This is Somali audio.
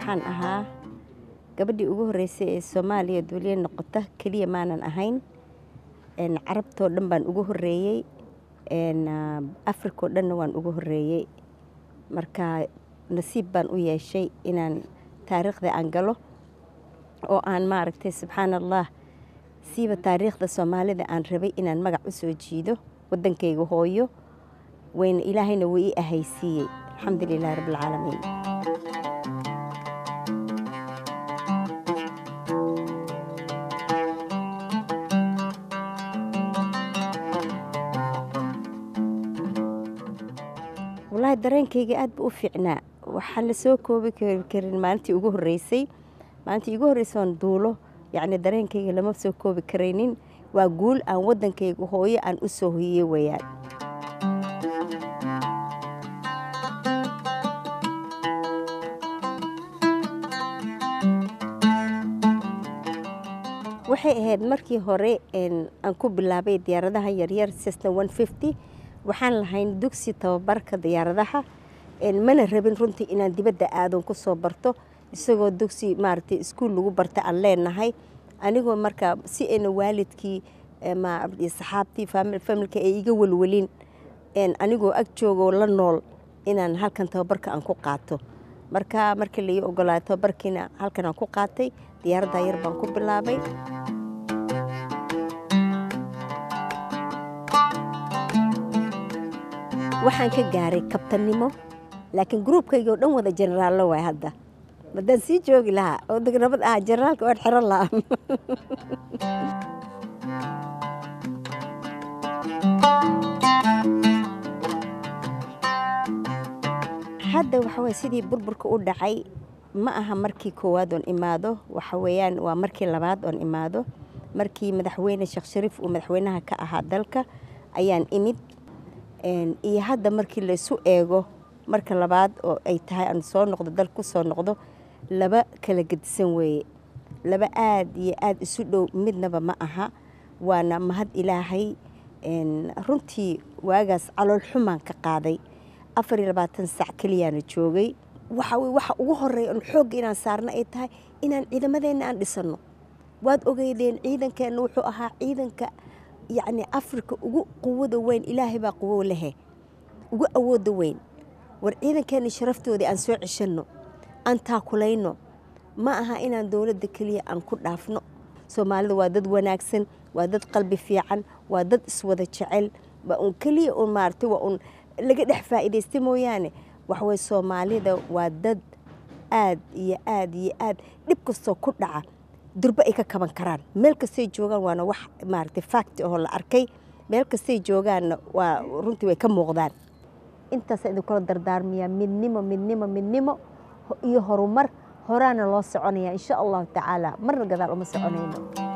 waxaan ahaa gabadhii ugu horreysay ee soomaaliya duuliye noqota keliya maanan ahayn carabtoo dhan baan ugu horreeyey afrikao dhanna waan ugu horreeyey marka nasiib baan u yeeshay inaan taariikhda aan galo oo aan maaragtay subxaan allah siiba taariikhda soomaalida aan rabay inaan magac u soo jiido waddankayga hooyo wayna ilaahayna wuu ii ahaysiiyey alxamdu lilahi rabbilcaalamiin wallaahi dareenkayga aad ba u fiicnaa waxaan la soo koobi karin maalintii ugu horreysay maalintii igu horreysay oon duulo yacni dareenkayga lama soo koobi karaynin waa guul aan waddankayga hooyo aan u soo hoyey wayaan waxay ahayd markii hore aan ku bilaabay diyaaradaha yaryar sesna one fifty waxaan lahayn dugsi tababarka diyaaradaha mana rabin runtii inaan dibadda aadon ku soo barto isagoo dugsi maaragtay iskuul lagu barta aan leenahay anigoo markaa si ayna waalidkii saxaabtii familka ay iga welwelin anigoo ag joogoo la nool inaan halkan tababarka aan ku qaato marka markii lai ogolaaday tababarkiina halkan aan ku qaatay diyaaradda yar baan ku bilaabay waxaan ka gaaray kabtannimo laakiin gruubkayga oo dhan wada jenaraallo waay hadda madaan sii joogi lahaa oo degnabad ah jenaraalka oan xiran lahaa hadda waxa waye sidii burburka u dhacay ma aha markii koowaad oon imaado waxa weeyaan waa markii labaad oon imaado markii madaxweyne sheekh shariif uu madaxweynaha ka ahaa dalka ayaan imid iyo hadda markii laysu eego marka labaad oo ay tahay aan soo noqdo dal ku soo noqdo laba kala gedisan weeye laba aad iyo aad isu dhow midnaba ma aha waana mahad ilaahay runtii waagaas calool xumaan ka qaaday afar iyo labaatan sac keliyaana joogay waxa waxa ugu horeeya on xoogga inaan saarna ay tahay inaan ciidamadeenna aan dhisanno waad ogeydeen ciidankeenna wuxuu ahaa ciidanka yacni afrika ugu quwada weyn ilaahay baa quwo lehe ugu awooda weyn war ciidankeenna sharaftoodii aan soo ceshanno aan taakulayno ma aha inaan dowladda keliya aan ku dhaafno soomaalida waa dad wanaagsan waa dad qalbi fiican waa dad iswada jecel waa un keliya un maaragtay waa un laga dhex faa'iidaysta mooyaane waxaweye soomaalida waa dad aad iyo aad iyo aad dhib kastoo ku dhaca durbo ay ka kaban karaan meel kastay joogaan waana wax maaragtay fact oo la arkay meel kastay joogaanna waa runtii way ka muuqdaan intaasa idinkula dardaarmiyaa midnimo midnimo midnimo iyo horumar horaana loo soconaya insha allahu tacaala marna gadaal uma soconayno